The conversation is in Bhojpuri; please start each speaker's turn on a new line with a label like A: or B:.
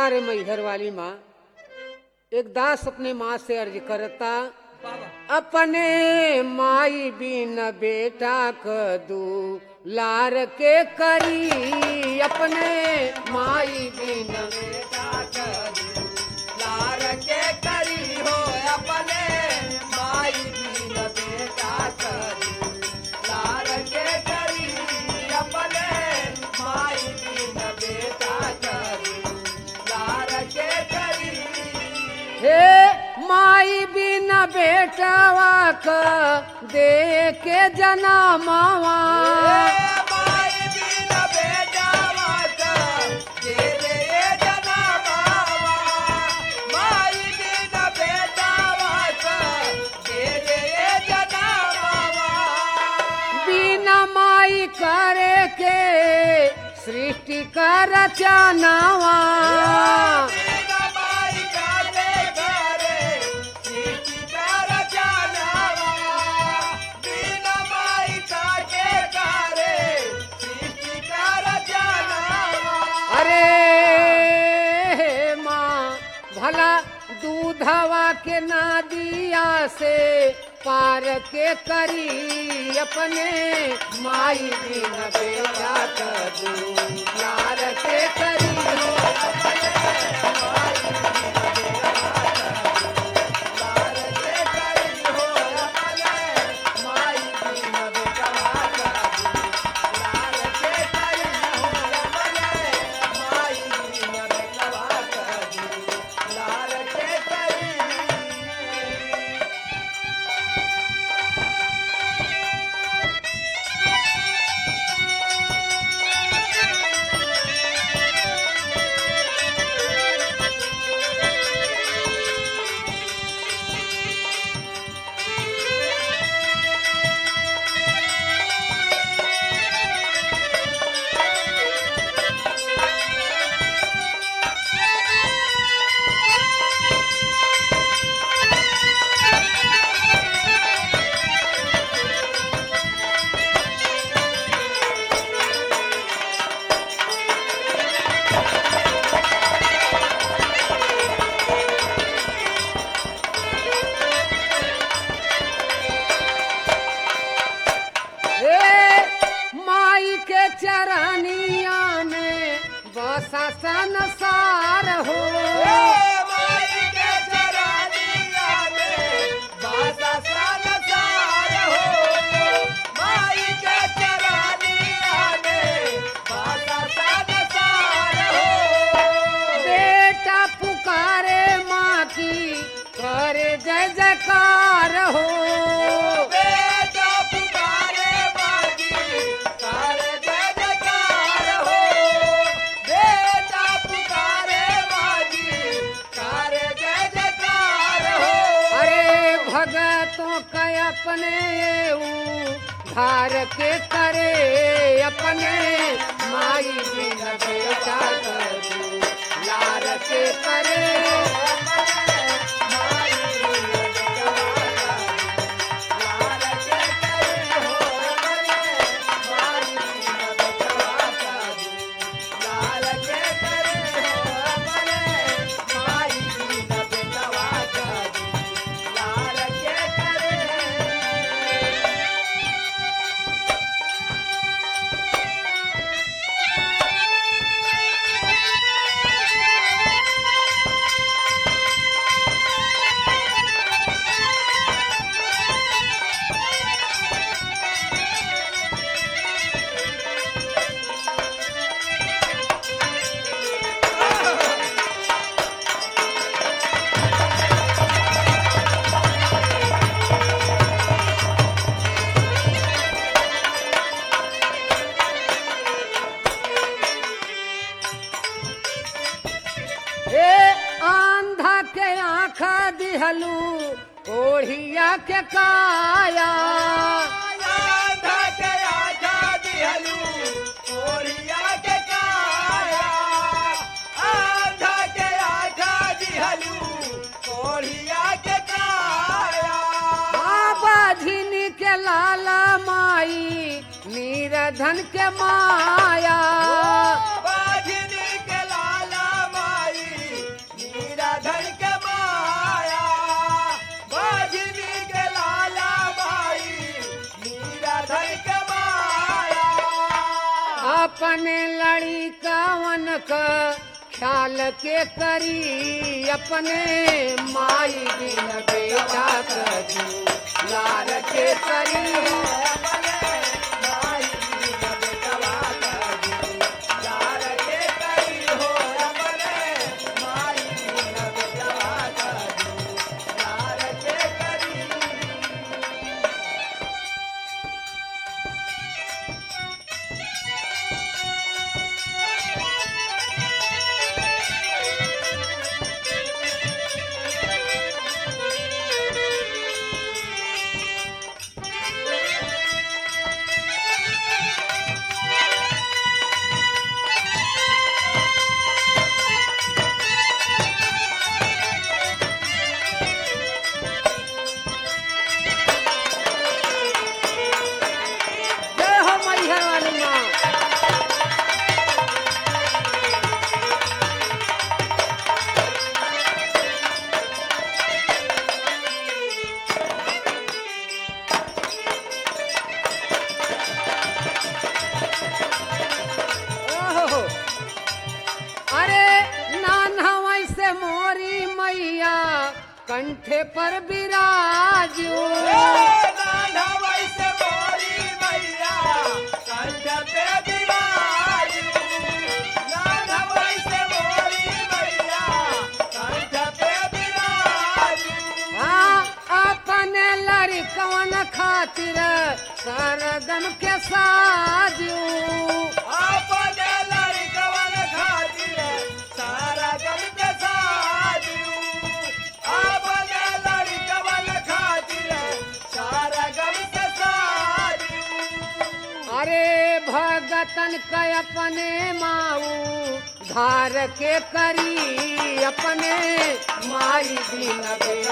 A: रे मैहर वाली माँ एक दास अपने माँ से अर्ज करता
B: बाबा
A: अपने माई बिन बेटा कदू लार के करी अपने माई बिन
B: बेटा करू लार के करी हो अपने माई बिन बेटा करू लार के करी अपने माई बिन बेटा करू लार के करी
A: हे माई बिन बेटवा क दे के जनमावा
B: माई बिन बेटा वाक के रे जना बाबा माई बिन बेटा वाक के रे जना बाबा
A: बिना माई करे के सृष्टि का रचनावा
B: बिन माई काले घरे सीटी कर जानवा बिन माई काके घरे सीटी कर जानवा
A: अरे माँ भला दूधवा के नादिया से पार के करी अपने माई बिन बेटा कदू लार के करी हो हे माई के चरनिया में बसा संसार हो बेटा पुकारे माँ की करे जय जयकार हो अरे भगतों का अपने ऊ धार के करे अपने माई बिन बेटा करू लार के करे हे आंधा के आँखा दिहलू ओढ़िया के काया बाबा झिनी के लाला माई नीरधन के माया
B: बाजनी के लाला माई
A: अपने लड़ी कवन का ख्याल के करी अपने माई बिन बेटा करी लार के करी जय हो मैहर वाली माँ ओहो। अरे नाना वैसे मोरी मैया कंठे पर बिराजू हाँ अपने लड़कवन खातिर सरगम के साजू अरे भगतन के अपने माऊ धार के करी अपने माई दिन बेटा